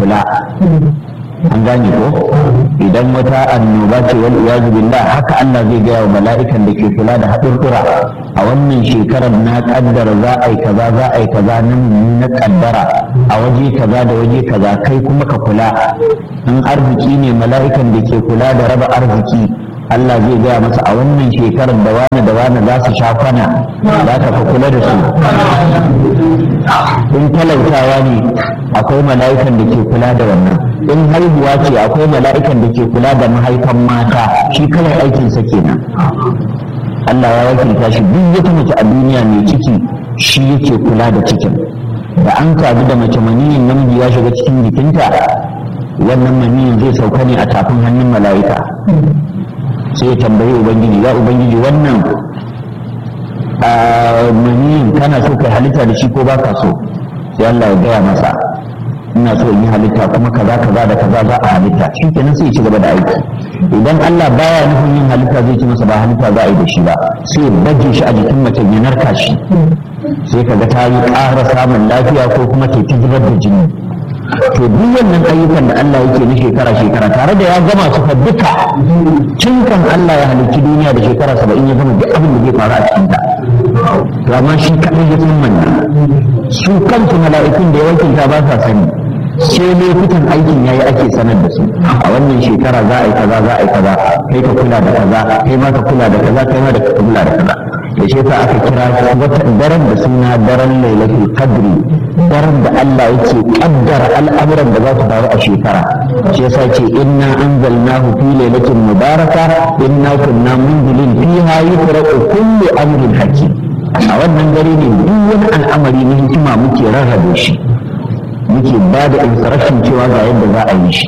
kula an gane ko idan wata annoba ce wal iyazu billah haka Allah zai gaya wa mala'ikan da ke kula da haɗurɗura a wannan shekarar na kaddara za a yi kaza za a yi kaza nan na kaddara a waje kaza da waje kaza kai kuma ka kula in arziki ne mala'ikan da ke kula da raba arziki Allah zai gaya masa a wannan shekarar da wani da wani za su sha kwana za ka kula da su in talautawa ne akwai mala'ikan da ke kula da wannan in haihuwa ce akwai mala'ikan da ke kula da mahaifan mata shi kawai aikinsa kenan Allah ya wakilta shi duk wata mace a duniya mai ciki shi yake kula da cikin da an kaji da mace maniyin namiji ya shiga cikin jikinta wannan maniyin zai sauka ne a tafin hannun mala'ika sai ya tambayi ubangiji ya ubangiji wannan maniyin kana so kai halitta da shi ko ba ka so sai Allah ya gaya masa ina so in yi halitta kuma kaza kaza da kaza za a halitta shi kenan sai ya ci gaba da aiki idan Allah baya nufin yin halitta zai ci masa ba halitta za a yi da shi ba sai ya baje shi a jikin mace ya narka shi sai kaga ta yi ƙara samun lafiya ko kuma ke ta zubar da jini to duk wannan ayyukan da Allah yake na shekara shekara tare da ya gama su fa duka tun kan Allah ya halicci duniya da shekara saba'in ya gama duk abin da zai faru a cikin ta to amma shi kaɗai ya san wannan su kansu mala'ikun da ya wakilta ba sa sani sai lokutan aikin yayi ake sanar da su a wannan shekara za a yi kaza za a yi kaza kai ka kula da kaza kai ma ka kula da kaza kai ma da ka kula da kaza da shi yasa aka kira wata daren da suna daren lailatul qadri daren da Allah yake kaddara al'amuran da za su faru a shekara shi yasa ce inna anzalnahu fi lailatin mubaraka inna kunna munzilin fiha yufraqu kullu amrin hakim a wannan dare ne duk wani al'amari na hikima muke rarrabe shi muke ba da instruction cewa ga yadda za a yi shi